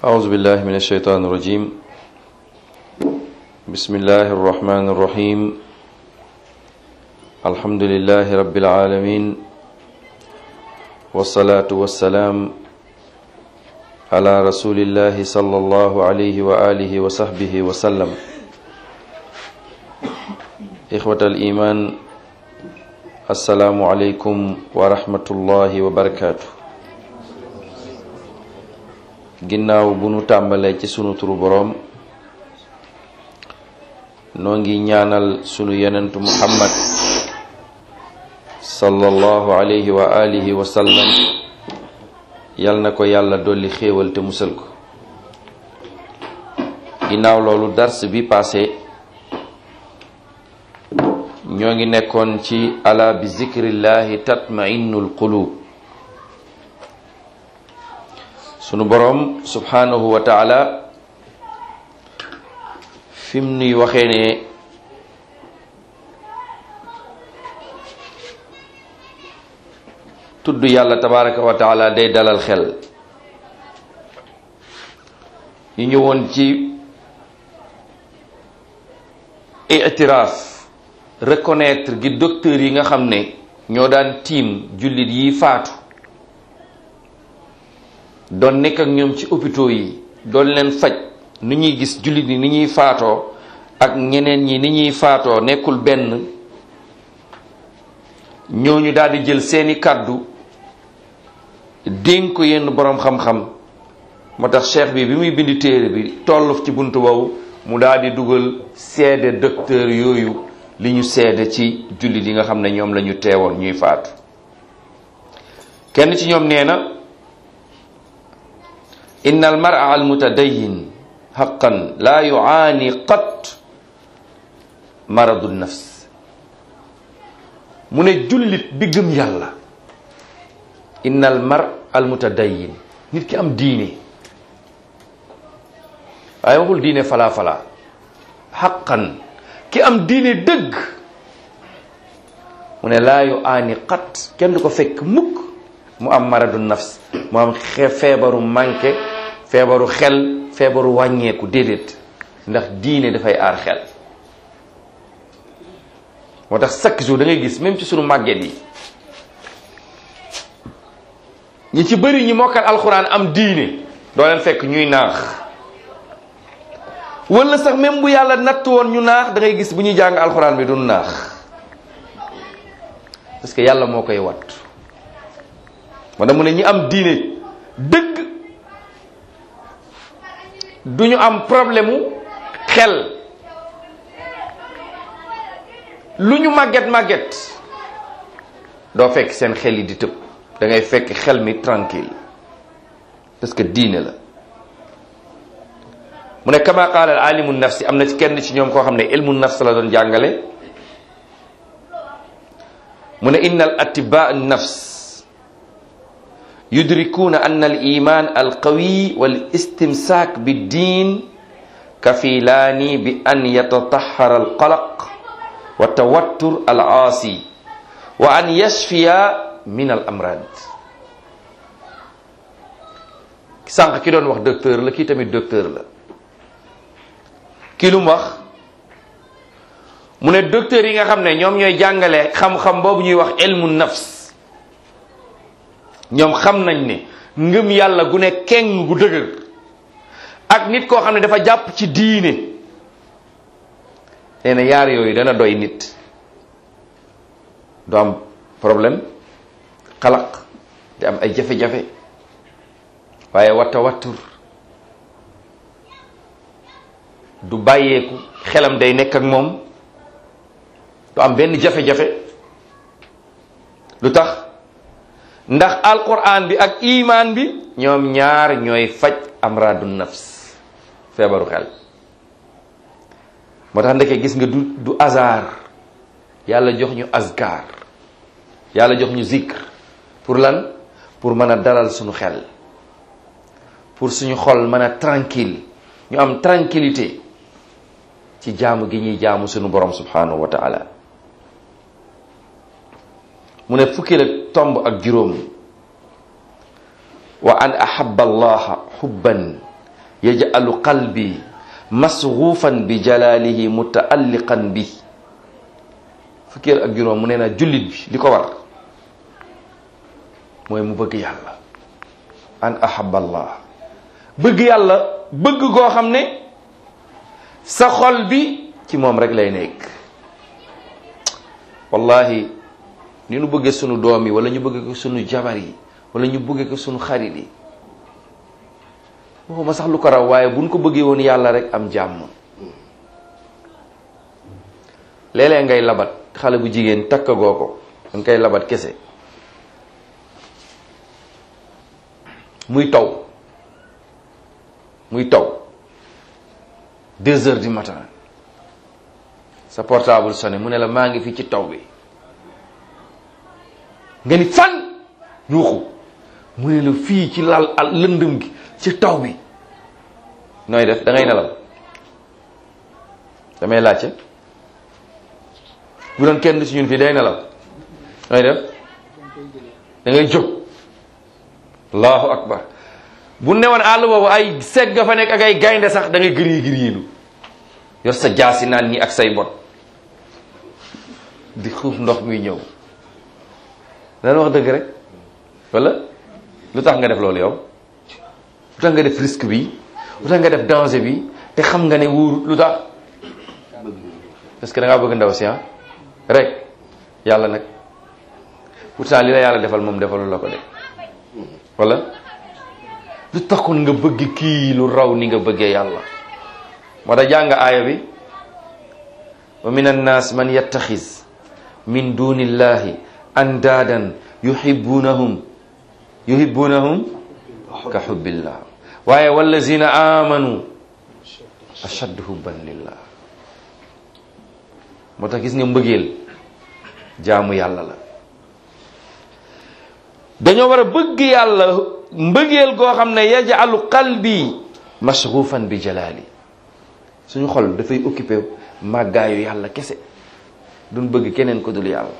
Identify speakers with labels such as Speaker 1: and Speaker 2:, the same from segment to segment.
Speaker 1: أعوذ بالله من الشيطان الرجيم بسم الله الرحمن الرحيم الحمد لله رب العالمين والصلاة والسلام على رسول الله صلى الله عليه وآله وصحبه وسلم إخوة الإيمان السلام عليكم ورحمة الله وبركاته ginnaaw bu nu tàmbalee ci sunu turu boroom noo ngi ñaanal sunu yonentu muhammad sallallahu alayhi wa alihi wa sallam yal na ko yàlla dolli xéewal te musal ko ginnaaw loolu dars bi passé ñoo ngi nekkoon ci ala bi zikrillahi tatma'innul qulub sunu boroom subhanahu wa taala fim nuy waxee ne tudd yàlla tabaraka wa taala day dalal xel ñu ñëwoon ci itiraaf reconnaître gi docteur yi nga xam ne ñoo daan tiim jullit yi faatu doon nekk ak ñoom ci hôpitaux yi doon leen faj ni ñuy gis jullit yi ni ñuy faatoo ak ñeneen ñi ni ñuy faatoo nekkul benn ñooñu daal di jël seeni kàddu dénk ko yenn boroom xam-xam moo tax cheikh bi bi muy bindi téere bi toll ci buntu boobu mu daal di dugal seede docteur yooyu li ñu seede ci jullit yi nga xam ne ñoom la ñu teewoon ñuy faatu kenn ci ñoom nee na inna al mar'a al mutadayyin haqqan la yu'ani qat maradu nafs mu ne jullit bi gëm yàlla inna al mar al mutadayyin nit ki am diine waaye waxul diine falaa falaa haqqan ki am diine dëgg mu ne laa yu'ani qat kenn du ko fekk mukk mu am maradu nafs mu am feebaru manqué feebaru xel feebaru wàññeeku déedéet ndax diine dafay aar xel moo tax chaque jour da ngay gis même ci sunu màgget yi ñi ci bëri ñi mokkal alxuraan am diine doo leen fekk ñuy naax wala sax même bu yàlla natt woon ñu naax da ngay gis bu ñuy jàng alxuraan bi du naax parce que yàlla moo koy wat moo tax mu ne ñi am diine dëgg du ñu am problème mu xel lu ñu màgget màgget doo fekk seen xel yi di tëb da ngay fekk xel mi tranquille parce que diine la mu ne kama qaala al alimu nafsi am na ci kenn ci ñoom koo xam ne ilmu nafs la doon jàngale mu ne inna al atibaa nafs yudrikuuna anna al iman al qawi wal istimsaak bi diin kafilaani bi an yatatahara al qalaq wa tawattur al aasi wa an yashfiya min al amrad sànq ki doon wax docteur la kii tamit docteur la kii lu mu wax mu ne docteur yi nga xam ne ñoom ñooy jàngale xam-xam boobu ñuy wax ilmu nafs ñoom xam nañ ne ngëm yàlla gu ne keng gu dëgër ak nit koo xam ne dafa jàpp ci diine nee na yaar yooyu dana doy nit du am problème xalaq di am ay jafe-jafe waaye watta wattur du bàyyeeku xelam day nekk ak moom du am benn jafe-jafe lu tax ndax alquran bi ak iman bi ñoom ñaar ñooy faj amradu nafs feebaru xel moo tax ndeke gis nga du du hasard yàlla jox ñu azkar yàlla jox ñu zikr pour lan pour mën a dalal suñu xel pour suñu xol mën a tranquille ñu am tranquillité ci jaamu gi ñuy jaamu suñu borom subhanahu wa taala mu ne fukki la tomb ak juróom wa an ahaba allaha xubban yaj'alu qalbi masghuufan bi jalalihi mutaalliqan bi fukkeel ak juróom mu nee na jullit bi li ko war mooy mu bëgg yàlla an ahaballah bëgg yàlla bëgg goo xam ne sa xol bi ci moom rek lay nekk wallahi ni ñu bëggee sunu doom yi wala ñu bëggee ko sunu jabar yi wala ñu bëggee ko sunu xarit yi waxuma sax lu ko raw waaye buñ ko bëggee woon yàlla rek am jàmm léeg-léeg ngay labat xale bu jigéen takkagoo ko danga koy labat kese muy taw muy taw deux heures du matin sa portable sonné mu ne la maa ngi fi ci taw bi nga ni fan yuuxu mu ne la fii ci lal al lëndëm gi ci taw bi nooy def da ngay nelaw damay laajte bu doon kenn ci ñun fii day nelaw nooy def da ngay jóg allahu akbar bu newoon àll boobu ay segg fa nekk ak ay gaynde sax da ngay gëri gëriilu yor sa jaasi naan ñi ak say bot di xuuf ndox muy ñëw dana wax dëgg rek wala lu tax nga def loolu yow lu tax nga def risque bi lu tax nga def danger bi te xam nga ne wóorut lu tax parce que da ngaa bëgg ndaw si ah rek yàlla nag pourtant li la yàlla defal moom defalu la ko de wala lu taxoon nga bëgg kii lu raw ni nga bëggee yàlla moo tax jàng aaya bi wa min annaas man yattaxis min dunillahi andaadan yuhibbunahum yuhibbunahum ka hubbillah waaye wallazina amanu ashaddu hubban lillah moo tax gis nga mbëggeel jaamu yàlla la dañoo war a bëgg yàlla mbëggeel goo xam ne yajalu qalbi mashghufan bi jalali suñu xol dafay occupé màggaayu yàlla kese duñ bëgg keneen ko dul yàlla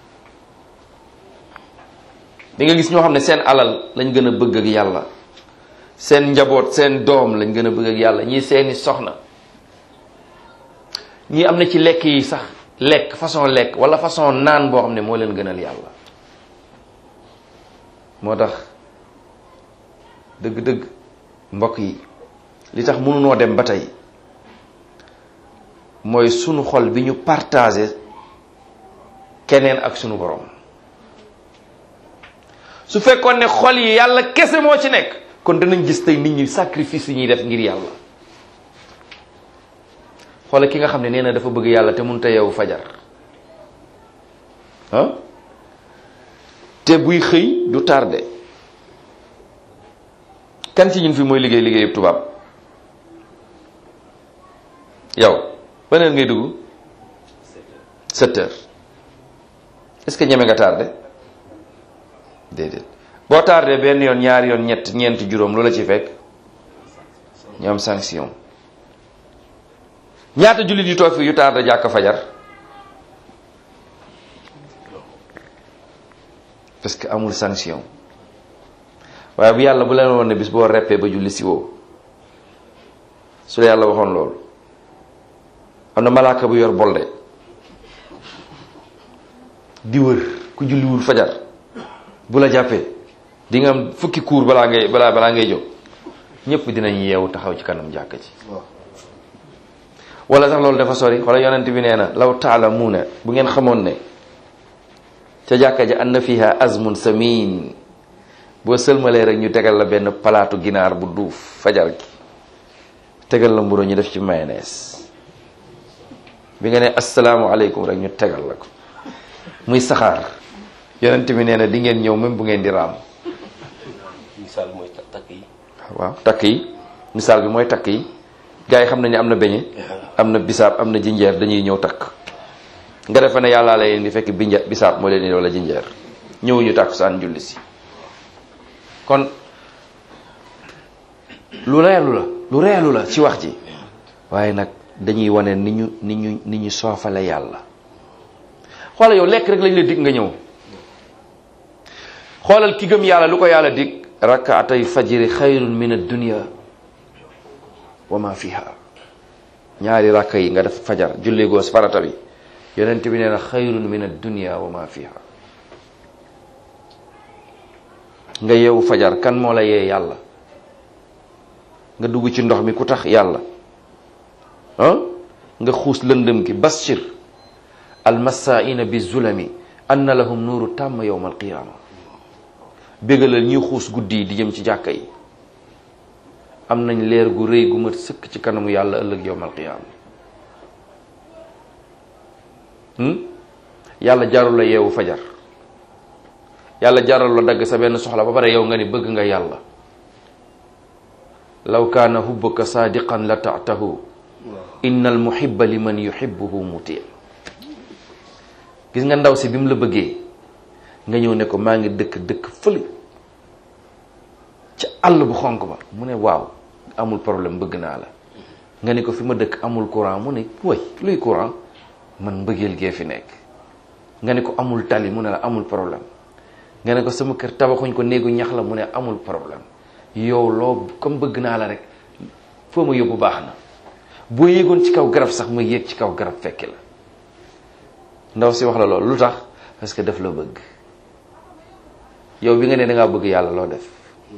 Speaker 1: di nga gis ñoo xam ne seen alal lañ gën a bëgg ak yàlla seen njaboot seen doom lañ gën a bëgg ak yàlla ñii seeni soxna ñii am na ci lekk yi sax lekk façon lekk wala façon naan boo xam ne moo leen gënal yàlla moo tax dëgg-dëgg mbokk yi li tax mënunoo dem ba tey mooy sunu xol bi ñu partagé keneen ak sunu borom su fekkoon ne xol yi yàlla kese moo ci nekk kon danañ gis tey nit ñi sacrifice yi ñuy def ngir yàlla xoola ki nga xam ne nee na dafa bëgg yàlla te mënut a yeewu fajar ah te buy xëy du tardé kan ci ñun fi mooy liggéey liggéey yëpp tubaab yow ban heure ngay dugg sept heures est-ce que ñeme nga tardé déedéet boo tardé benn yoon ñaari yoon ñett ñeenti juróom lu la ci fekk ñu am sanction ñaata jullit yu toog fi yu tardé jàkk fajar parce que amul sanction waaye bu yàlla bu leen woon ne bis boo reppee ba julli si woo su la yàlla waxoon loolu am na malaaka bu yor bolde di wër ku julliwul fajar bu la jàppee di nga am fukki kuur balaa ngay balaa balaa ngay jóg ñëpp dinañ yeewu taxaw ci kanam jàkka ci wala sax loolu dafa sori wala yonent bi nee na law taalamuuna bu ngeen xamoon ne ca jàkka ja anna fiha azmun samin boo sëlmalee rek ñu tegal la benn palaatu ginaar bu duuf fajar gi tegal la mburu ñu def ci mayonnaise bi nga ne asalaamualeykum rek ñu tegal la ko muy saxaar yonent bi nee na di ngeen ñëw même bu ngeen di raam
Speaker 2: misaal mooy takk yi
Speaker 1: waaw takk yi misaal bi mooy takk yi gars yi xam nañu am na beñe am na bisaab am na jinjeer dañuy ñëw takk nga defe ne yàllaa la leen di fekk binja bisaab moo leen di wala jinjeer ñëwuñu takk saan julli si kon lu reelu la lu reelu la ci wax ji waaye nag dañuy wane ni ñu ni ñu ni ñu soofale yàlla xoola yow lekk rek lañ la dig nga ñëw xoolal ki gëm yàlla lu ko yàlla dig rakaatay fajiri xayrun min ad-dunya wa ma fiha ñaari rakka yi nga def fajar julli goos farata bi yonent bi nee na xayrun min ad-dunya wa ma fiha nga yeewu fajar kan moo la yee yàlla nga dugg ci ndox mi ku tax yàlla ah nga xuus lëndëm gi bashir almassaina bi zulami anna lahum nuuru tàmm yowma alqiyama bégalal ñuy xuus guddi yi di jëm ci jàkka yi am nañ leer gu rëy gu mat sëkk ci kanamu yàlla ëllëg yowma alqiyama yàlla jarul la yeewu fajar yàlla jaral la dagg sa benn soxla ba pare yow nga ni bëgg nga yàlla law kaana hubbuka saadiqan la taatahu inna al muhibba liman yuhibbuhu muti gis nga ndaw si bi mu la bëggee nga ñëw ne ko maa ngi dëkk dëkk fële ci àll bu xonk ba mu ne waaw amul problème bëgg naa la nga ne ko fi ma dëkk amul courant mu ne way luy courant man mbëggeel gee fi nekk nga ne ko amul tali mu ne la amul problème nga ne ko sama kër tabaxuñ ko néegu ñax la mu ne amul problème yow loo comme bëgg naa la rek foo ma yóbbu baax na boo yéegoon ci kaw garab sax ma yéeg ci kaw garab fekki la ndaw si wax la loolu lu tax parce que daf la bëgg yow bi nga ne dangaa bëgg yàlla loo def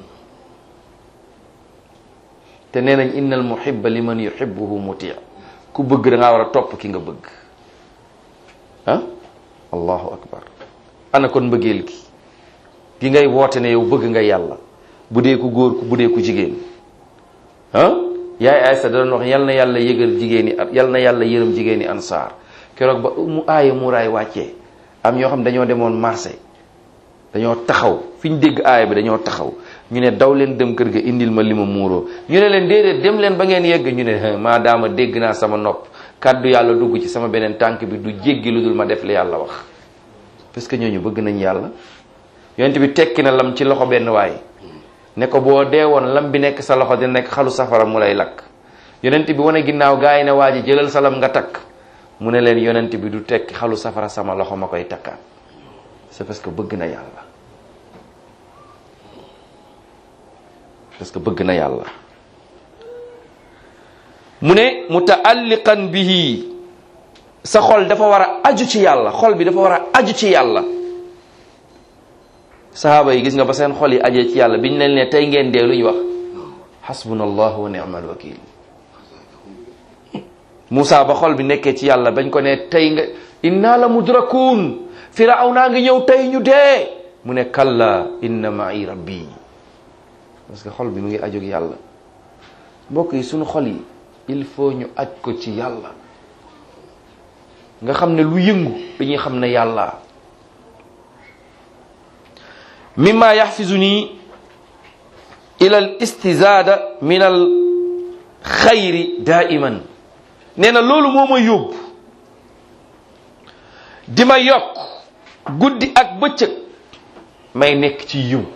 Speaker 1: te nee nañ innal muhibba liman yuhibbuhu muti ku bëgg dangaa war a topp ki nga bëgg ah allahu akbar ana kon mbëggeel gi gi ngay woote ne yow bëgg nga yàlla bu dee ku góor ku bu dee ku jigéen ah yaay Aysa da doon wax yal na yàlla yëgal jigéen ñi yal na yàlla yërëm jigéen ñi ansaar keroog ba mu aaye muuraay wàccee am ñoo xam dañoo demoon marché dañoo taxaw fi ñu dégg aaya bi dañoo taxaw ñu ne daw leen dem kër ga indil ma li ma muuroo ñu ne leen déedéet dem leen ba ngeen yegg ñu ne maadaama dégg naa sama nopp kàddu yàlla dugg ci sama beneen tànk bi du jéggi lu dul ma def li yàlla wax parce que ñooñu bëgg nañ yàlla yonent bi tekki na lam ci loxo benn waay ne ko boo dee woon lam bi nekk sa loxo dina nekk xalu safara mu lay lakk yonent bi wane ginnaaw gaa yi ne waa ji jëlal sa lam nga takk mu ne leen yonent bi du tekki xalu safara sama loxo ma koy takkaat c'est parce que bëgg na yàlla parce que bëgg na yàlla mu ne mutaalliqan bihi sa xol dafa war a aju ci yàlla xol bi dafa war a aju ci yàlla sahaaba yi gis nga ba seen xol yi ajee ci yàlla biñ leen ne tey ngeen dee lu ñu wax xasbunallahu wa ni'mal wakil Moussa ba xol bi nekkee ci yàlla bañ ko ne tey nga inna la mudrakuun firaw naa ngi ñëw tey ñu dee mu ne kalla inna ma'i rabbi parce que xol bi mu ngi ajog yàlla mbokk yi suñu xol yi il faut ñu aj ko ci yàlla nga xam ne lu yëngu dañuy xam ne yàlla mimma yaxfizuni ila al istizada min al xayri daiman nee na loolu moo ma yóbbu di ma yokk guddi ak bëccëg may nekk ci yiw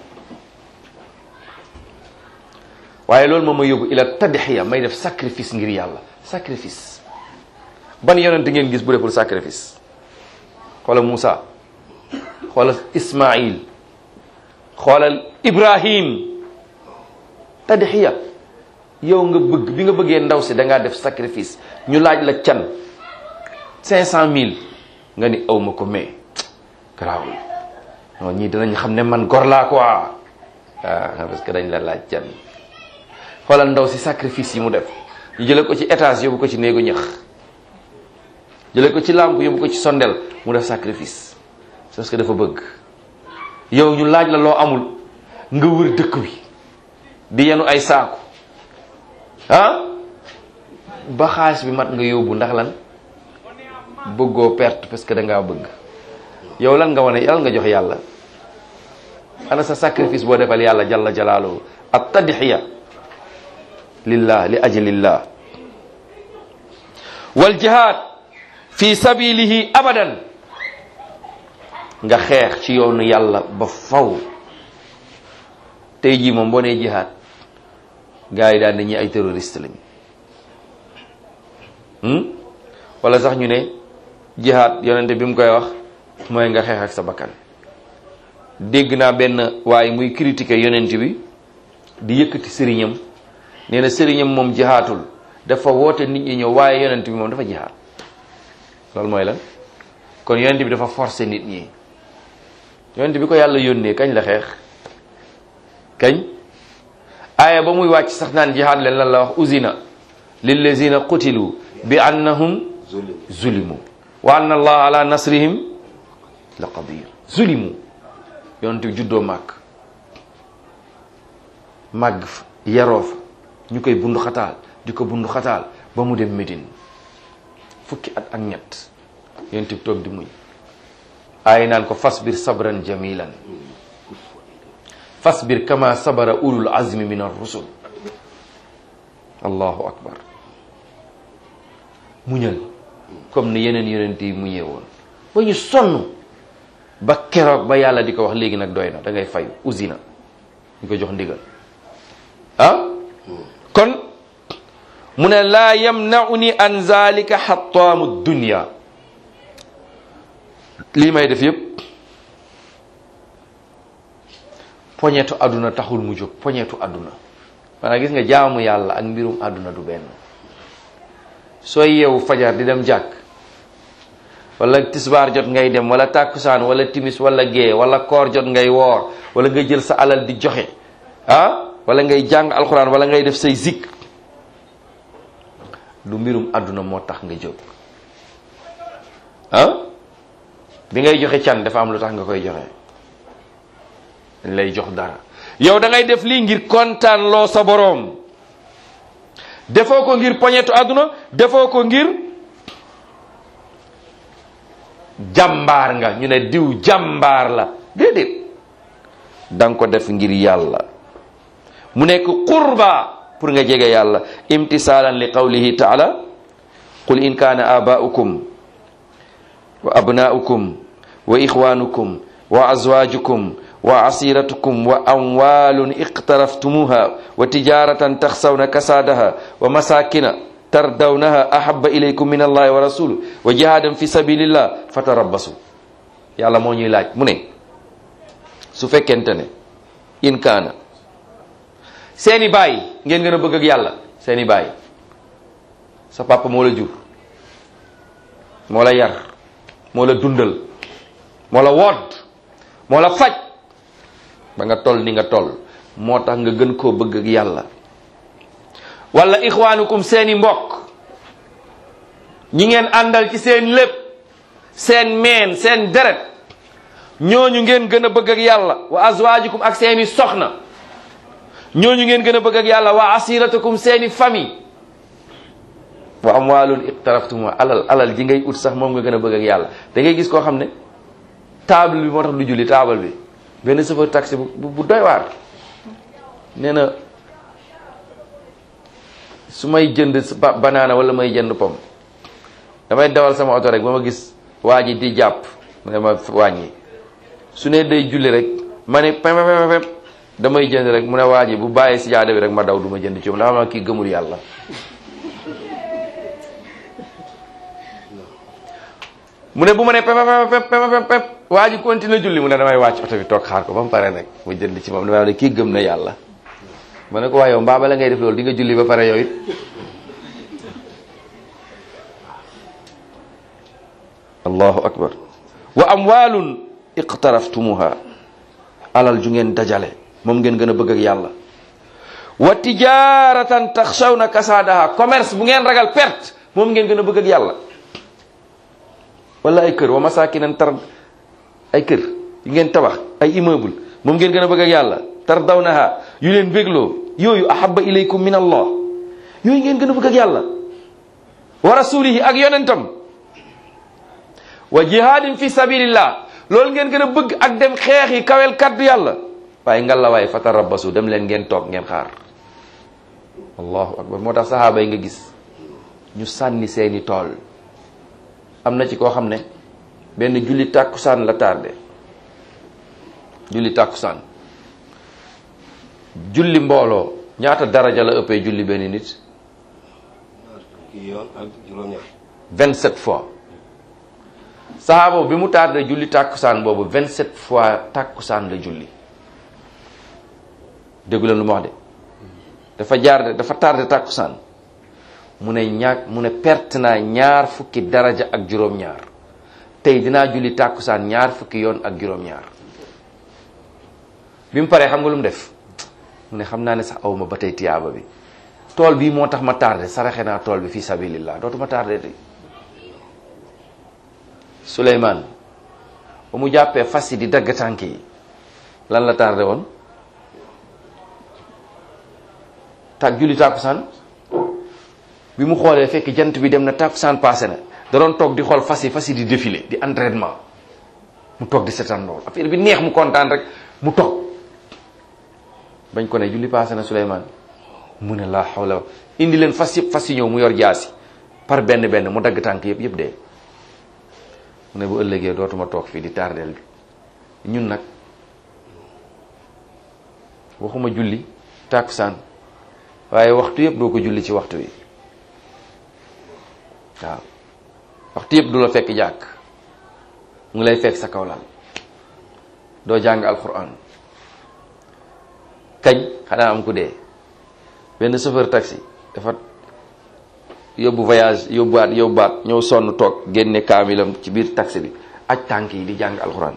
Speaker 1: waaye loolu moo ma yóbbu ila tadxiya may def sacrifice ngir yàlla sacrifice ban yonent ngeen gis bu deful sacrifice xoolal Moussa xoolal Ismaïl xoolal Ibrahim tadxiya yow nga bëgg bi nga bëggee ndaw si da ngaa def sacrifice ñu laaj la can cinq cent mille nga ni aw ma ko mais garaawul non ñii dinañ xam ne man gor laa quoi ah parce que dañ la laaj can xoolal ndaw si sacrifice yi mu def ñu jële ko ci étage yóbbu ko ci néegu ñax jële ko ci làmp yóbbu ko ci sondel mu def sacrifice parce que dafa bëgg yow ñu laaj la loo amul nga wër dëkk bi di yenu ay saaku ah ba xaalis bi mat nga yóbbu ndax lan bëggoo perte parce que da ngaa bëgg yow lan nga wane yàlla nga jox yàlla ana sa sacrifice boo defal yàlla jalla jalaaluhu at tadxiya lillah li ajlillah wal jihad fi sabilihi abadan nga xeex ci yoonu yàlla ba faw tey jii moom boo nee jihad gars yi daan ne ñi ay terroriste lañ wala sax ñu ne jihad yonente bi mu koy wax mooy nga xeex ak sa bakkan dégg naa benn waaye muy critiquer yonent bi di yëkkati sëriñam nee na sëriñam moom jihaatul dafa woote nit ñi ñëw waaye yonent bi moom dafa jihaat loolu mooy lan kon yonent bi dafa forcer nit ñi yonent bi ko yàlla yónnee kañ la xeex kañ aaya ba muy wàcc sax naan jihaad leen lan la wax usina lillazina qutilu bi annahum zulimu wa anna allah ala nasrihim la qadir zulimu yonent bi juddoo màgg màgg fa yaroo fa ñu koy bundu xataal di ko bundu xataal ba mu dem Médine fukki at ak ñett yonent bi toog di muñ aay naan ko fasbir sabran jamilan fasbir kama sabara ulul azmi min ar-rusul allahu akbar muñal comme ni yeneen yonent yi muñee woon ba ñu sonn ba keroog ba yàlla di ko wax léegi nag doy na da ngay fayu usina ñu ko jox ndigal ah kon mu ne laa yamnauni an zalika xataamu dunya lii may def yépp poñetu àdduna taxul mu jóg poñetu àdduna maanaam gis nga jaamu yàlla ak mbirum àdduna du benn sooy yeewu fajar di dem jàkk wala tisbaar jot ngay dem wala tàkkusaan wala timis wala gée wala koor jot ngay woor wala nga jël sa alal di joxe ah wala ngay jàng alxuraan wala ngay def say zik du mbirum àdduna moo tax nga jóg ah bi ngay joxe can dafa am lu tax nga koy joxe dañ lay jox dara yow da ngay def lii ngir kontaan loo sa boroom defoo ko ngir poñetu àdduna defoo ko ngir jàmbaar nga ñu ne diw jàmbaar la déedéet da nga ko def ngir yàlla mu nekk qurba pour nga jege yàlla imtisaalan li qawlihi taala qul in kaana abaa'ukum wa abnaa'ukum wa ixwaanukum wa azwaajukum wa asiratukum wa amwalun iqtaraftumuha wa tijaratan taxsawna kasadaha wa masakina tardawnaha ahaba ilaykum min allahi wa rasuluh wa jihadan fi sabilillah fatarabbasu yàlla moo ñuy laaj mu ne su fekkente ne in kaana seeni baay ngeen gën a bëgg ak yàlla seeni baay sa papa moo la jur moo la yar moo la dundal moo la wodd moo la faj ba nga toll ni nga toll moo tax nga gën koo bëgg ak yàlla wala ixwaanukum seeni mbokk ñi ngeen àndal ci seen lépp seen meen seen deret ñooñu ngeen gën a bëgg ak yàlla wa azwaajukum ak seeni soxna ñooñu ngeen gën a bëgg ak yàlla wa asiratukum seeni famille wa amwaalun iqtaraftuma alal alal ji ngay ut sax moom nga gën a bëgg ak yàlla da ngay gis koo xam ne table bi moo tax du julli table bi benn chauffeur taxi bu bu doy waar nee na su may jënd banaana wala may jënd pom damay dawal sama oto rek ba ma gis waa ji di jàpp mu ne ma wàññi su ne day julli rek ma ne pem pem pem damay jënd rek mu ne waa ji bu bàyyee si jaada bi rek ma daw du ma jënd ci moom dafa ma kii gëmul yàlla mu ne bu ma ne pep pep pep pep waa ji continue julli mu ne damay wàcc oto bi toog xaar ko ba mu pare nag mu jënd ci moom damay ne kii gëm na yàlla ma ne ko waa yow mbaa bala ngay def loolu di nga julli ba pare yow it allahu akbar wa amwalun iqtaraftumuha alal ju ngeen dajale moom ngeen gën a bëgg ak yàlla wa tijaratan taxshawna kasaadaha commerce bu ngeen ragal perte moom ngeen gën a bëgg ak yàlla wala ay kër wa masakinan tar ay kër yu ngeen tabax ay immeuble moom ngeen gën a bëgg ak yàlla tardawnaha yu leen bégloo yooyu ahaba ilaykum min allah yooyu ngeen gën a bëgg ak yàlla wa rasulihi ak yonentam wa jihadin fi sabilillah loolu ngeen gën a bëgg ak dem xeex yi kawel kaddu yàlla waaye ngalla waaye fatarabbasu dem leen ngeen toog ngeen xaar allahu akbar moo tax sahaaba yi nga gis ñu sànni seeni tool am na ci koo xam ne benn julli tàkkusaan la tardé julli tàkkusaan julli mbooloo ñaata daraja la ëppee julli benn nit
Speaker 2: kii yoon ak juróom-ñaar
Speaker 1: 27 fois sahaaba bi mu tardé julli tàkkusaan boobu 27 fois tàkkusaan la julli déggu leen lu ma wax de dafa jaar dafa tardé tàkkusaan mu ne ñaar mu ne perte naa ñaar fukki daraja ak juróom-ñaar tey dinaa julli tàkkusaan ñaar fukki yoon ak juróom-ñaar bi mu paree xam nga lu mu def mu ne xam naa ne sax awma ba tey tiyaaba bi tool bii moo tax ma tardé saraxe naa tool bi fi sabilillah dootuma tardé tey Souleymane ba mu jàppee fas yi di dagg tànk yi lan la tardé woon tàgg julli tàkkusaan bi mu xoolee fekk jant bi dem na tàkkusaan passé na da doon toog di xool fas yi fas yi di défilé di entraînement mu toog di seetaan lool affaire bi neex mu kontaan rek mu toog bañ ko ne julli passé na Souleymane mu ne laa xawla indi leen fas yëpp fas yi ñëw mu yor jaasi par benn benn mu dagg tànk yëpp yëpp dee mu ne bu ëllëgee dootuma toog fii di tardeel bi ñun nag waxuma julli tàkkusaan waaye waxtu yëpp doo ko julli ci waxtu wi waaw waxtu yëpp du la fekk jàkk mu ngi lay fekk sa kawlal doo jàng alquran kañ xanaa am ku dee benn chauffeur taxi dafa yóbbu voyage yóbbuwaat yóbbuwaat ñëw sonn toog génne kaamilam ci biir taxi bi aj tànk yi di jàng alquran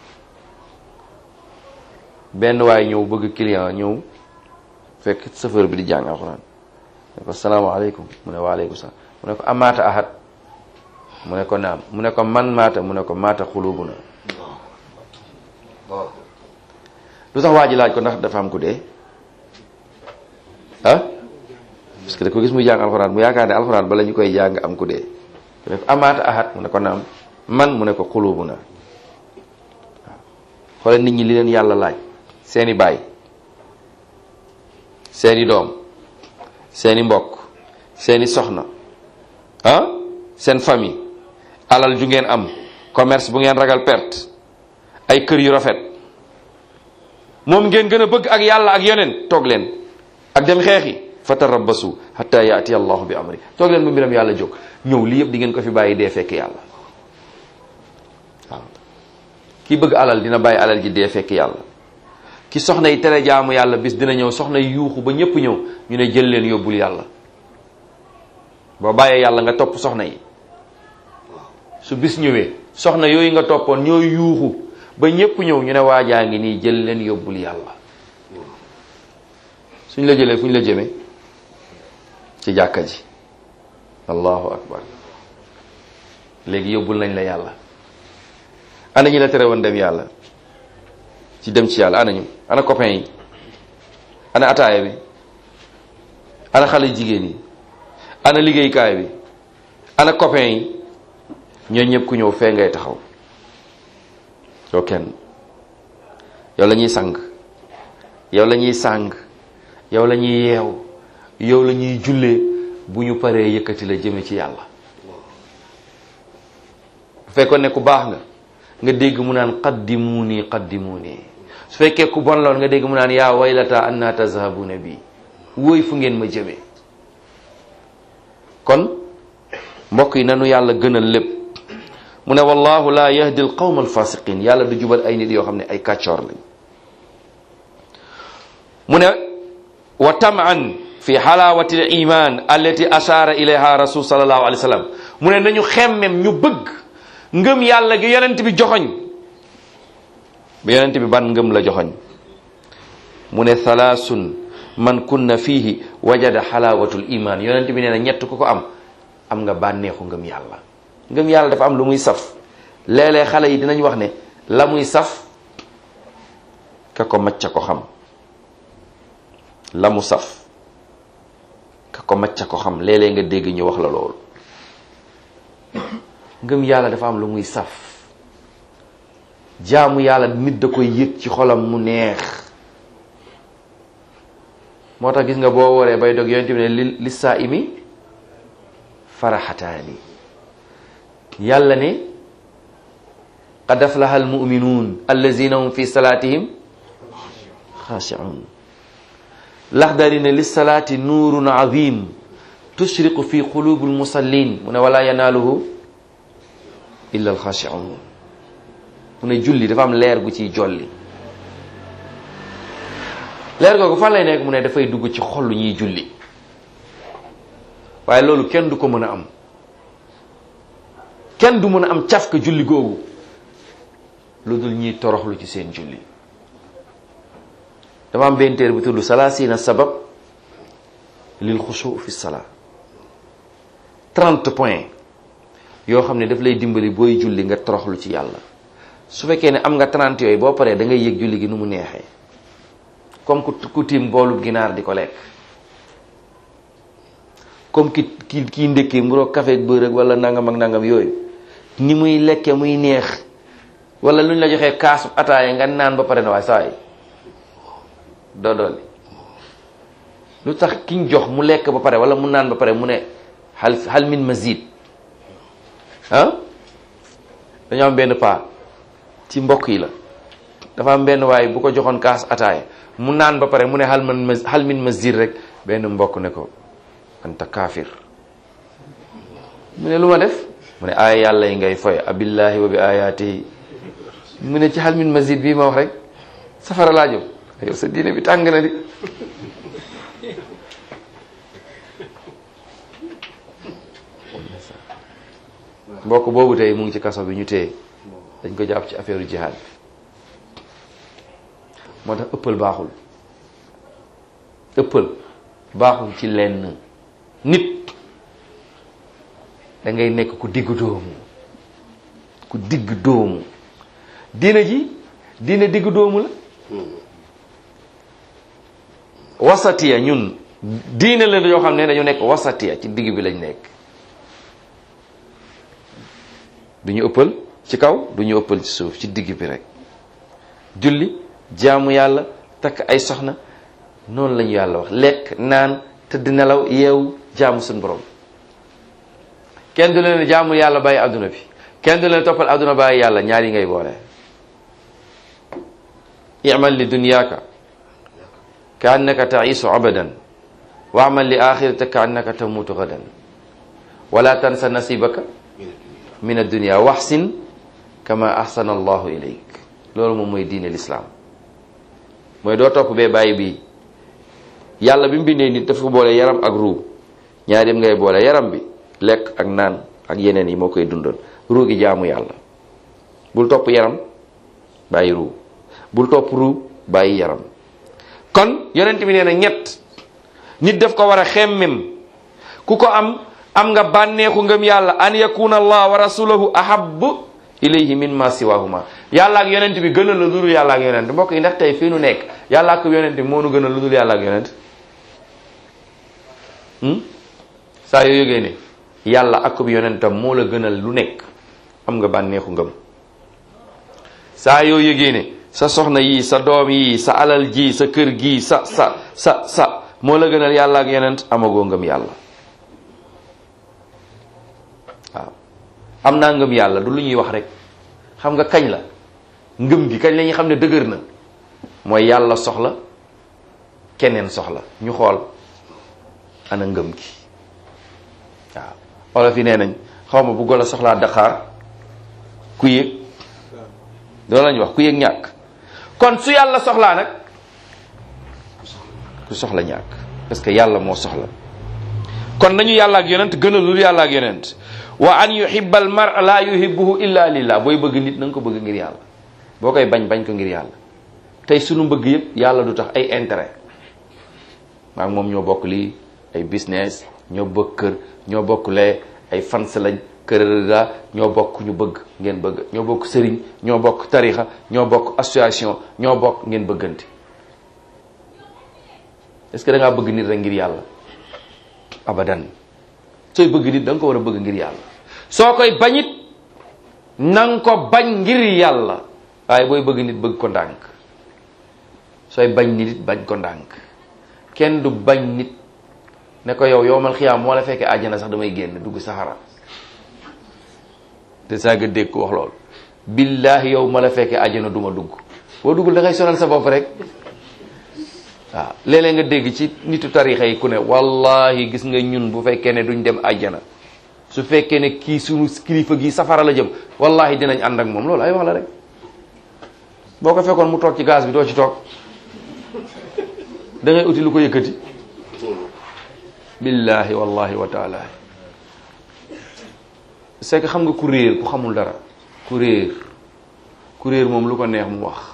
Speaker 1: benn waaye ñëw bëgg client ñëw fekk chauffeur bi di jàng alquran ne ko salaamaaleykum mu ne waaleykum salaam mu ne ko amaata ahad mu ne ko naam mu ne ko man maata mu ne ko maata xulubuna lu tax waa ji laaj ko ndax dafa am ku dee ah parce que da ko gis muy jàng alxuraan mu yaakaar ne alxuraan bala ñu koy jàng am ku dee mu ne ko amaata ahad mu ne ko naam man mu ne ko xulubuna waaw xoolal nit ñi li leen yàlla laaj seeni baay seeni doom seeni mbokk seeni soxna ah seen famille alal ju ngeen am commerce bu ngeen ragal perte ay kër yu rafet moom ngeen gën a bëgg ak yàlla ak yeneen toog leen ak dem xeexi fa tarabbasu hatta yaati allahu bi amri toog leen bu mbiram yàlla jóg ñëw lii yëpp di ngeen ko fi bàyyi dee fekk yàlla waaw ki bëgg alal dina bàyyi alal ji dee fekk yàlla ki soxna yi tere jaamu yàlla bis dina ñëw soxna yi yuuxu ba ñëpp ñëw ñu ne jël leen yóbbul yàlla boo bàyyee yàlla nga topp soxna yi su bis ñëwee soxna yooyu nga toppoon ñooy yuuxu ba ñëpp ñëw ñu ne waajaa ngi nii jël leen yóbbul yàlla suñ la jëlee fu ñu la jëmee ci jàkka ji allahu akbar léegi yóbbul nañ la yàlla ana ñi la tere woon dem yàlla ci dem ci yàlla ana ñu ana copain yi ana ataaya bi ana xale jigéen yi ana liggéeykaay bi ana copain yi ñoo ñëpp ku ñëw fee ngay taxaw yow kenn yow la ñuy sang yow la ñuy sàng yow la ñuy yeew yow la ñuy jullee bu ñu paree yëkkati la jëme ci yàlla bu fekkoon ne ku baax nga nga dégg mu naan qaddimuuni qaddimuuni su fekkee ku bon loon nga dégg mu naan yaa waylata anna tazhabuna bi wóoy fu ngeen ma jëmee kon mbokk yi nanu yàlla gënal lépp mu ne wallahu la yahdi al qawma al fasiqin yàlla du jubal ay nit yoo xam ne ay kàccoor lañ mu ne wa taman fi xalawati al iman allati ashara ilayha rasul sallallahu alayhi wa sallam mu ne nañu xemmem ñu bëgg ngëm yàlla gi yonent bi joxoñ bi yonent bi ban ngëm la joxoñ mu ne thalaasun man kunna fihi wajada xalawatul iman yonent bi nee na ñett ku ko am am nga bànneexu ngëm yàlla ngëm yàlla dafa am lu muy saf léeg-léeg xale yi dinañ wax ne la muy saf ka ko macca ko xam la mu saf ka ko macca ko xam léeg-léeg nga dégg ñu wax la loolu ngëm yàlla dafa am lu muy saf jaamu yàlla nit da koy yëg ci xolam mu neex moo tax gis nga boo waree bay dog yonent bi ne li li saa imi faraxataani yàlla ne qad aflaha almuminuun allazina hum fi salaatihim xaashicuun laxdari ne lissalaati nuurun azim tushriqu fi qulubi almusallin mu ne wala yanaaluhu illa alxaashicuun mu ne julli dafa am leer gu ciy jolli leer googu fan lay nekk mu ne dafay dugg ci xol lu ñuy julli waaye loolu kenn du ko mën a am kenn du mën a am cafka julli googu lu dul ñiy toroxlu ci seen julli dama am benn téere bu tudd salaasina sabab lil xusu fi salaa trente points yoo xam ne daf lay dimbali booy julli nga toroxlu ci yàlla su fekkee ne am nga trente yooyu boo paree da ngay yëg julli gi nu mu neexee comme ku ku tiim boolu ginaar di ko lekk comme ki ki kii ndékkee mburoo café ak beurre ak wala nangam ak nangam yooyu ni muy lekke muy neex wala lu ñu la joxee kaasu ataaya nga naan ba pare na waaye saa yi doo dolli lu tax kiñ jox mu lekk ba pare wala mu naan ba pare mu ne hal hal min mazid ah dañoo am benn paa ci mbokk yi la dafa am benn waaye bu ko joxoon kaas ataaya mu naan ba pare mu ne hal man hal min mazid rek benn mbokk ne ko anta kaafir mu ne lu ma def mu ne aaya yàlla yi ngay foy abillahi wa bi ayatihi mu ne ci hal min mazid bii ma wax rek safara laa jëm yow sa diine bi tàng na di mbokk boobu tey mu ngi ci kaso bi ñu téye dañ ko jàpp ci affaire jihad moo tax ëppal baaxul ëppal baaxul ci lenn nit da ngay nekk ku digg doomu ku digg doomu diina ji diina digg doomu la wasatiya ñun diina la yoo xam ne dañu nekk wasatiya ci digg bi lañ nekk du ñu ëppal ci kaw du ñu ëppal ci suuf ci digg bi rek julli jaamu yàlla takk ay soxna noonu lañu yàlla wax lekk naan tëdd nelaw yeewu jaamu suñu borom kenn du leen jaamu yàlla bàyyi adduna bi kenn du leen toppal adduna bàyyi yàlla ñaar yi ngay boole imal li dunyaaka ka annaka taisu abadan wa amal li axirata ka annaka tamutu gadan wala tansa nasibaka min addunia waxsin kama ahsana allahu ilayk loolu moom mooy diine lislaam mooy doo topp bee bàyyi bii yàlla bi mu bindee nit dafa boole yaram ak ruu ñaari dem ngay boole yaram bi lekk ak naan ak yeneen yi moo koy dundal ruu gi jaamu yàlla bul topp yaram bàyyi ruu bul topp ruu bàyyi yaram kon yonent bi nee na ñett nit daf ko war a xemmem ku ko am am nga bànneexu ngëm yàlla an yakuna allah wa rasuluhu ahab ilayhi min ma siwahuma yàlla ak yonent bi gënal la ludul yàlla ak yonent mbokk yi ndax tey fii nu nekk yàlla ak yonent bi moo nu gënal ludul yàlla ak yonent saa yoo yëgee ne yàlla ak yonentam moo la gënal lu nekk am nga bànneexu ngëm saa yoo yëgee ne sa soxna yi sa doom yi sa alal ji sa kër gi sa sa sa sa moo la gënal yàlla ak yonent amagoo ngëm yàlla waaw am naa ngëm yàlla du lu ñuy wax rek xam nga kañ la ngëm gi kañ la ñuy xam ne dëgër na mooy yàlla soxla keneen soxla ñu xool ana ngëm gi waaw olof yi nee nañ xaw ma bu golo soxlaa daqaar ku yëg loolu lañu wax ku yëg ñàkk kon su yàlla soxlaa nag ku soxla ñàkk parce que yàlla moo soxla kon nañu yàlla ak yonent gënalul yàlla ak yonent wa an yuhibba al mar la yuhibbuhu illa lillah booy bëgg nit na nga ko bëgg ngir yàlla boo koy bañ bañ ko ngir yàlla tey sunu bëgg yëpp yàlla du tax ay intérêt maa moom ñoo bokk lii ay business ñoo bokk kër ñoo bokk lee ay fans lañ kërërëda ñoo bokk ñu bëgg ngeen bëgg ñoo bokk sëriñ ñoo bokk tarixa ñoo bokk association ñoo bokk ngeen bëggante est-ce que da ngaa bëgg nit rek ngir yàlla abadan sooy bëgg nit da nga ko war a bëgg ngir yàlla soo koy bañit nang ko bañ ngir yàlla waaye booy bëgg nit bëgg ko ndànk sooy bañ nit it bañ ko ndànk kenn du bañ nit ne ko yow yowmal xiyaam moo la fekkee àjjana sax damay génn dugg saxara te saa nga dégg ko wax loolu billahi yow ma la fekkee àjjana duma dugg boo duggul da ngay sonal sa bopp rek waaw léeg-léeg nga dégg ci nitu tarixa yi ku ne wallahi gis nga ñun bu fekkee ne duñ dem àjjana su fekkee ne kii sunu kilifa gi safara la jëm wallahi dinañ ànd ak moom loolu ay wax la rek boo ko fekkoon mu toog ci gaz bi doo ci toog da ngay uti lu ko yëkkati billahi wallahi wa taala c'est que xam nga ku réer ku xamul dara ku réer ku réer moom lu ko neex mu wax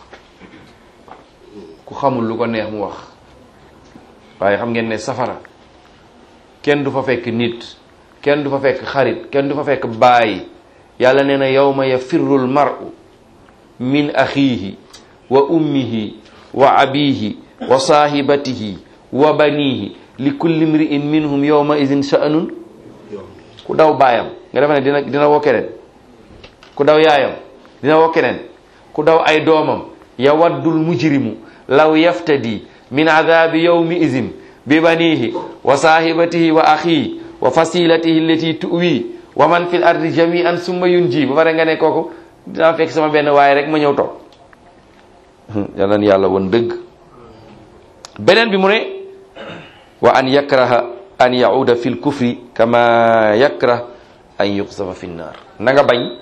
Speaker 1: ku xamul lu ko neex mu wax waaye xam ngeen ne safara kenn du fa fekk nit kenn du fa fekk xarit kenn du fa fekk baay yàlla nee na yawma yafirru l mar'u min axiihi wa ummihi wa abihi wa saahibatihi wa banihi li kulli mri'in minhum yawma idin sha'nun ku daw baayam nga defe ne dina dina woo keneen ku daw yaayam dina woo keneen ku daw ay doomam yawaddul mujrimu law yaftadi min adabi yawmi idin bi banihi wa saahibatihi wa axihi wa fasilatihi allati tuwi wa man fil ardi jami'an summa yunji ba pare nga ne kooku dinaa fekk sama benn waaye rek ma ñëw toog yàlla na yàlla woon dëgg beneen bi mu ne wa an yakraha an yauda fi lkufri kama yakrah an yuqsafa fi nnar na nga bañ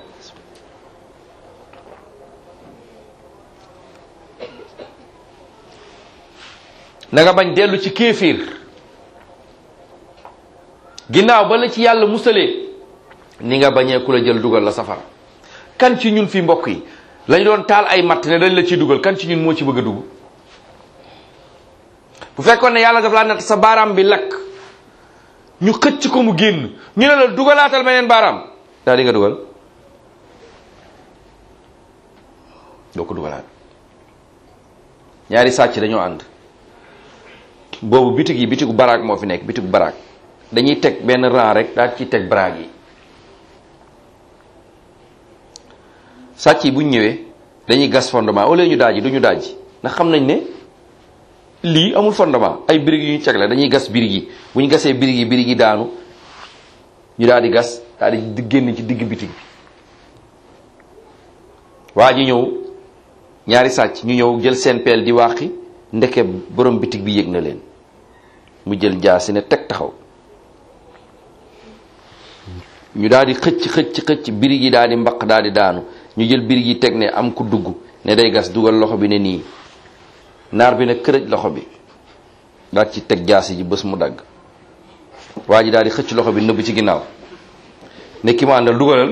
Speaker 1: na nga bañ dellu ci kéefir ginnaaw ba la ci yàlla musalee ni nga bañee ku la jël dugal la safara kan ci ñun fi mbokk yi lañ doon taal ay matt ne dañ la ciy dugal kan ci ñun moo ci bëgg a dugg bu fekkoon ne yàlla daf laa natt sa baaraam bi lakk ñu xëcc ko mu génn ñu ne la dugalaatal beneen baaraam daal di nga dugal doo ko dugalaat ñaari sàcc dañoo ànd boobu bitig yi bitigu baraag moo fi nekk bitigu baraag dañuy teg benn rang rek daal ciy teg baraag yi sàcc yi bu ñu ñëwee dañuy gas fondement au lieu ñu daaji du ñu daaji ndax xam nañ ne lii amul fondement ay birig yu ñu teg la dañuy gas birig yi bu ñu gasee birig yi birig yi daanu ñu daal di gas daal di génn ci digg bitig bi waa ji ñëw ñaari sàcc ñu ñëw jël seen peel di wàqi ndeke borom bitig bi yëg na leen mu jël jaasi ne teg taxaw ñu daal di xëcc xëcc xëcc birig yi daal di mbaq daal di daanu ñu jël birig yi teg ne am ku dugg ne day gas dugal loxo bi ne nii naar bi ne kërëj loxo bi daal ci teg jaasi ji bés mu dagg waa ji daal di xëcc loxo bi nëbb ci ginnaaw ne ki ma àndal dugalal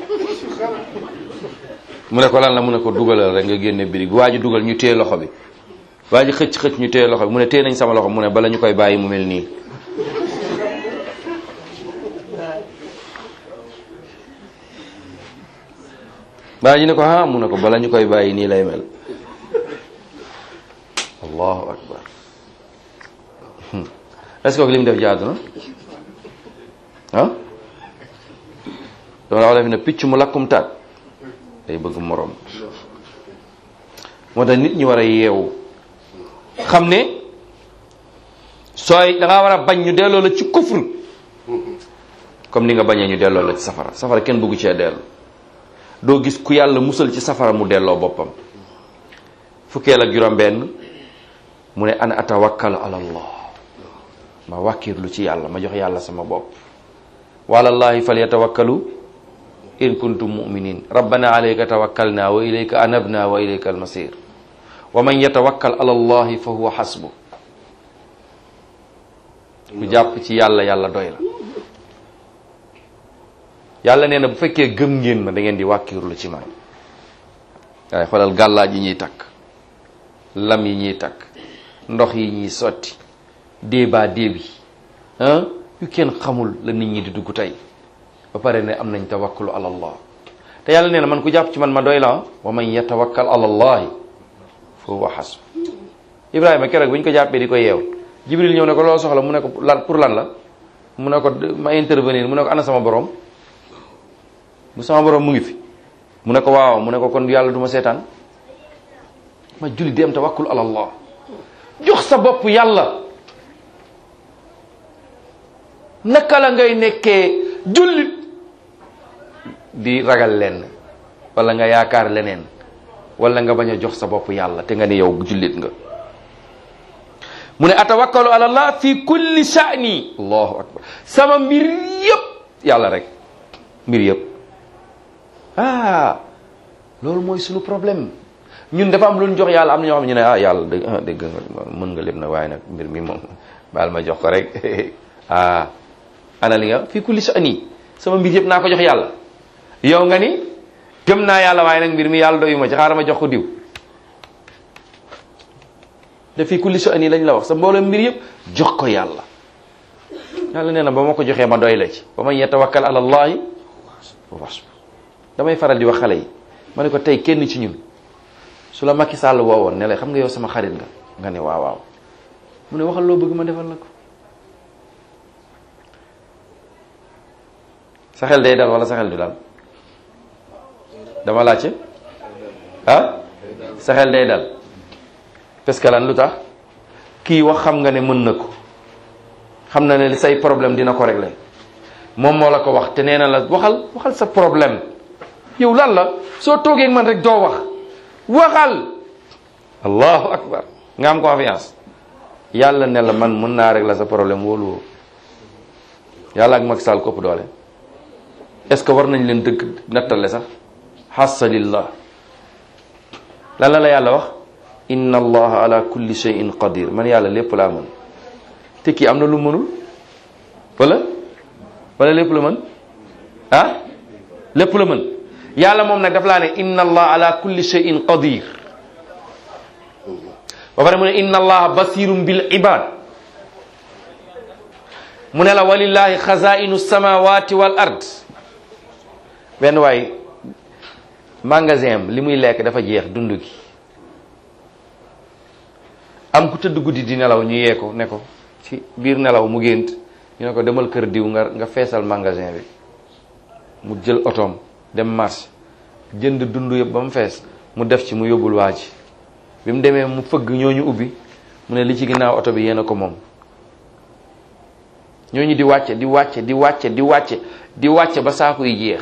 Speaker 1: mu ne ko lan la mu ne ko dugalal rek nga génne birig bi waa ji dugal ñu téye loxo bi waa ji xëcc xëcc ñu téye loxo bi mu ne téye nañ sama loxo mu ne bala ñu koy bàyyi mu mel nii waa ji ne ko ah mu ne ko bala ñu koy bàyyi nii lay mel allahu akbar est-ce que li mu def jaadu na ah loolu wala fi ne picc mu lakkum taat day bëgg moroom moo tax nit ñi war a yeewu xam ne sooy da ngaa war a bañ ñu delloo la ci kufr comme ni nga bañee ñu delloo la ci safara safara kenn bëggu cee dellu doo gis ku yàlla musal ci safara mu delloo boppam fukkeel ak juróom benn mu ne ana atawakkal ala allah ma wàkkirlu ci yàlla ma jox yàlla sama bopp walallahi falyatawakkalu in kuntum muminin rabbana alayka tawakkalna wa ilayka anabna wa ilayka almasir wa man yatawakkal ala allahi fa huwa hasbu ku jàpp ci yàlla yàlla doy la yàlla nee na bu fekkee gëm ngeen ma da ngeen di wàkkirlu ci man waaye xoolal gàllaaj yi ñuy takk lam yi ñuy takk ndox yi ñuy sotti déebaa déebi ah yu kenn xamul la nit ñi di dugg tey ba pare ne am nañ tawakkulu ala allah te yàlla nee na man ku jàpp ci man ma doy la wa man yatawakkal ala allahi fa huwa hasb ibrahima keroog bu ñu ko jàppee di ko yeew jibril ñëw ne ko loo soxla mu ne ko lan pour lan la mu ne ko ma intervenir mu ne ko ana sama borom bu sama borom mu ngi fi mu ne ko waaw mu ne ko kon yàlla du ma seetaan ma julli di am tawakkul ala allah jox sa bopp yàlla naka la ngay nekkee jullit di ragal lenn wala nga yaakaar leneen wala nga bañ a jox sa bopp yàlla te nga ne yow jullit nga mu ne atawakkalu ala allah fi kulli sha'ni allahu akbar sama mbir yëpp yàlla rek mbir yëpp ah loolu mooy sunu problème ñun dafa am lu ñu jox yàlla am na ñoo xam ne ñu ne ah yàlla dëgg ah dëgg nga mën nga lépp nag waaye nag mbir mi moom baal ma jox ko rek ah ana li nga fii kulli sha'ni sama mbir yëpp naa ko jox yàlla yow nga ni gëm naa yàlla waaye nag mbir mi yàlla doyu ma ci xaaral ma jox ko diw te fii kulli sha'ni lañ la wax sa mbooloo mbir yëpp jox ko yàlla yàlla nee na ba ma ko joxee ma doy la ci ba man yatawakkal ala allahi wa hasbu damay faral di wax xale yi ma ne ko tey kenn ci ñun su la Macky Sall woowoon ne la xam nga yow sama xarit nga nga ne waaw waaw mu ne waxal loo bëgg ma defal la ko sa xel day dal wala sa xel du dal dama laajte ah sa xel day dal parce que lan lu tax kii wax xam nga ne mën na ko xam na ne say problème dina ko régler moom moo la ko wax te nee na la waxal waxal sa problème yow lan la soo toogee ak man rek doo wax waxal allahu akbar nga am confiance yàlla ne la man mën naa régler sa problème wóolu woo yàlla ak Macky Sall kopp doole est-ce que war nañ leen dëgg nattale sax xasalillah lan la la yàlla wax inna allaha ala kulli shay'in qadir man yàlla lépp laa mën te kii am na lu mënul wala wala lépp la mën ah lépp la mën yàlla moom nag daf laa ne inna allah ala kulli shay'in qadir ba pare mu ne inna allaha basirun bil ibad mu ne la walillahi xazainu samawati wal ard benn waay magasin am li muy lekk dafa jeex dund gi am ku tëdd guddi di nelaw ñu yee ko ne ko ci biir nelaw mu gént ñu ne ko demal kër diw nga nga feesal magasin bi mu jël otoom dem marché jënd dund yëpp ba mu fees mu def ci mu yóbbul waa ji bi mu demee mu fëgg ñooñu ubbi mu ne li ci ginnaaw oto bi yéen a ko moom ñooñu di wàcce di wàcce di wàcce di wàcce di wàcce ba saaku yi jeex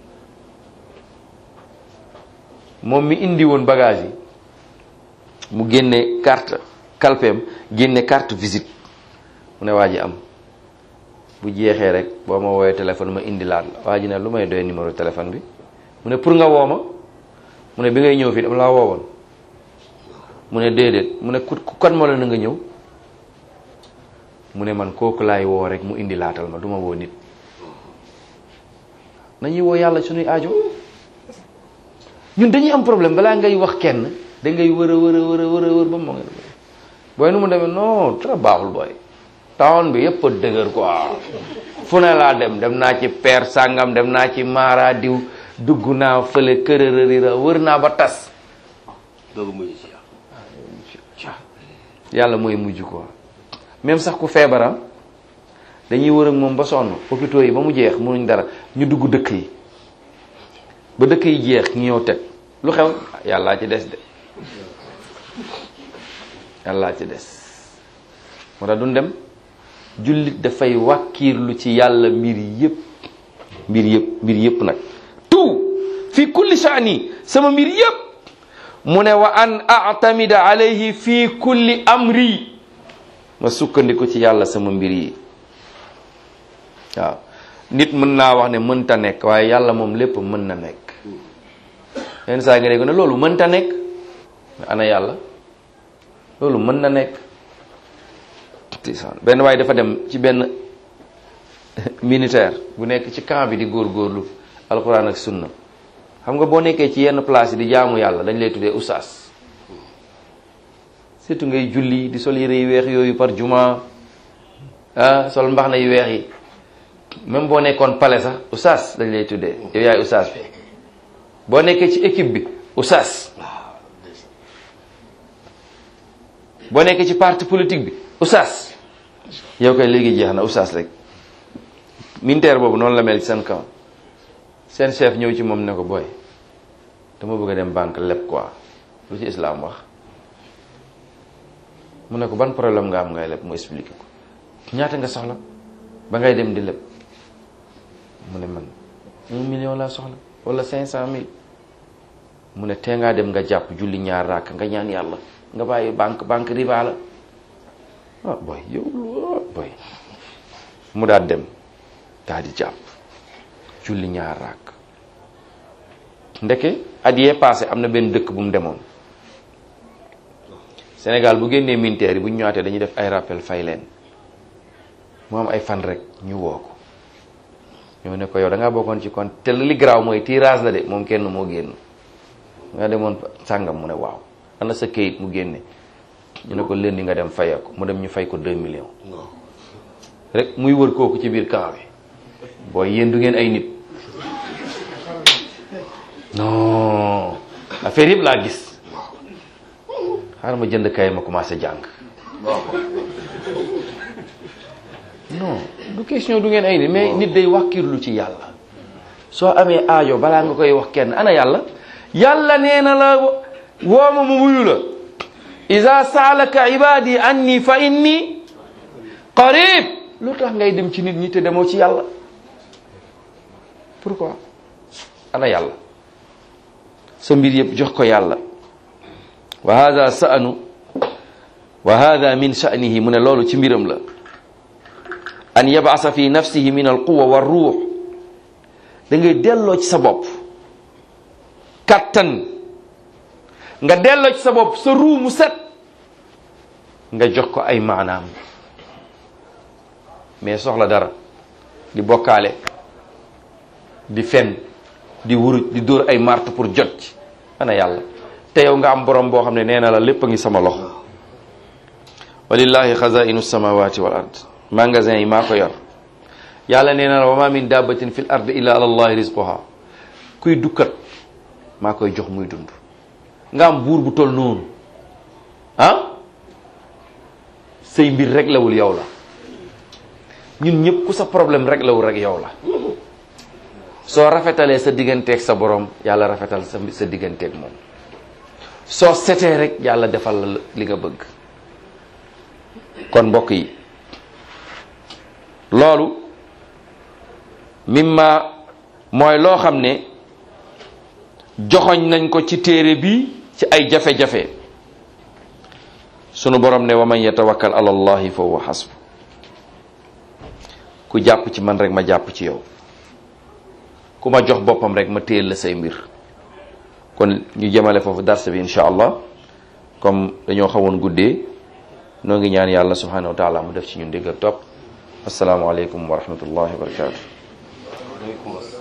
Speaker 1: moom mi indi woon bagage yi mu génne carte kalpeem génne carte visite mu ne waa ji am bu jeexee rek boo ma woowee téléphone ma indi laat la waa ji ne lu may doy numéro téléphone bi mu ne pour nga woo ma mu ne bi ngay ñëw fii dama laa woowoon mu ne déedéet mu ne ku kan moo la na nga ñëw mu ne man kooku laay woo rek mu indi laatal ma du ma woo nit nañuy woo yàlla suñuy aajo ñun dañuy am problème balaa ngay wax kenn da ngay wër a wër a wër a wër a wër ba mu nga booy nu mu demee non très baaxul booy town bi yëpp a dëgër quoi fu ne laa dem dem naa ci peer sàngam dem naa ci maara diw dugg naa fële kërërërira wër naa ba tas
Speaker 2: doogu mujj si
Speaker 1: yàlla mooy mujj quoi même sax ku feebaram dañuy wër ak moom ba sonn hôpitaux yi ba mu jeex mënuñ dara ñu dugg dëkk yi ba dëkk yi jeex ñu ñëw teg lu xew yàllaa ci des de yàllaa ci des moo tax duñ dem jullit dafay wàkkiirlu ci yàlla mbir yëpp mbir yëpp mbir yëpp nag tout fi kulli sha'ni sama mbir yëpp mu ne wa an a'tamida alayhi fi kulli amri ma sukkandiku ci yàlla sama mbir yi waaw nit mën naa wax ne mënta nekk waaye yàlla moom lépp mën na nekk yenn saa nga dégg ne loolu mënta nekk ana yàlla loolu mën na nekk benn waaye dafa dem ci benn militaire bu nekk ci camp bi di góorgóorlu alxuraan ak sunna xam nga boo nekkee ci yenn place yi di jaamu yàlla dañ lay tuddee usaas surtout ngay julli di sol yére yu weex yooyu par juma ah sol mbax na yu weex yi même boo nekkoon pale sax usaas dañ lay tuddee yow yaay usaas bi boo nekkee ci équipe bi usaas boo nekkee ci parti politique bi usaas yow koy léegi jeex na usaas rek militaire boobu noonu la mel ci seen kaw seen chef ñëw ci moom ne ko booy dama bëgg a dem banque leb quoi lu ci islam wax mu ne ko ban problème nga am ngay leb mu expliqué ko ñaata nga soxla ba ngay dem di leb mu ne man un million laa soxla wala cinq cent mille mu ne tee ngaa dem nga jàpp julli ñaar raak nga ñaan yàlla nga bàyyi banque banque riba la ah boy yow boy mu daal dem daal di jàpp julli ñaar raak ndeke at yee passé am na benn dëkk bu mu demoon Sénégal bu génnee militaire yi bu ñu ñëwaatee dañuy def ay rappel fay leen mu am ay fan rek ñu woo ko ñoo ne ko yow da ngaa bokkoon ci kon te li garaaw mooy tirage la de moom kenn moo génn nga demoon sàngam mu ne waaw ana sa kayit mu génne ñu ne ko lëndi nga dem fayee ko mu dem ñu fay ko 2 millions rek muy wër kooku ci biir camp bi booy yéen du ngeen ay nit non affaire yëpp laa gis xaaral ma jënd kay ma commencé jàng non du question du ngeen ay nit mais nit day wàkkirlu ci yàlla soo amee aajo balaa nga koy wax kenn ana yàlla yàlla nee na la wooma mu wuyu la iza saalaka ibadi anni fa inni qarib lu tax ngay dem ci nit ñi te demoo ci yàlla pourquoi ana yàlla sa mbir yëpp jox ko yàlla wa hada sa'nu wa hada min sha'nihi mu ne loolu ci mbiram la an yab'asa fi nafsihi min al quwa wa ruux da ngay delloo ci sa bopp kattan nga delloo ci sa bopp sa ruu mu set nga jox ko ay maanaam mais soxla dara di bokkaale di fen di wuruj di dóor ay martu pour jot ci ana yàlla te yow nga am borom boo xam ne nee na la lépp a ngi sama loxo walillahi xazainu samawati wal ard magasin yi maa ko yor yàlla nee na la wa ma min dabbatin fil ard illa ala allahi rizquha kuy dukkat maa koy jox muy dund nga am buur bu tol noonu ah say mbir rek lawul yow la ñun ñëpp ku sa problème rek lawul rek yow la soo rafetalee sa digganteeg sa borom yàlla rafetal sa sa digganteeg moom soo setee rek yàlla defal la li nga bëgg kon mbokk yi loolu mimma mooy loo xam ne joxoñ nañ ko ci téere bi ci ay jafe-jafe sunu borom ne wa man yatawakkal ala allahi fa huwa hasbu ku jàpp ci man rek ma jàpp ci yow ku ma jox boppam rek ma téyel la say mbir kon ñu jëmale foofu darse bi insha allah comme dañoo xawoon guddee noo ngi ñaan yàlla subhanahu wa taala mu def ci ñun dégg ak topp asalaamaaleykum wa rahmatullahi wa barakatuh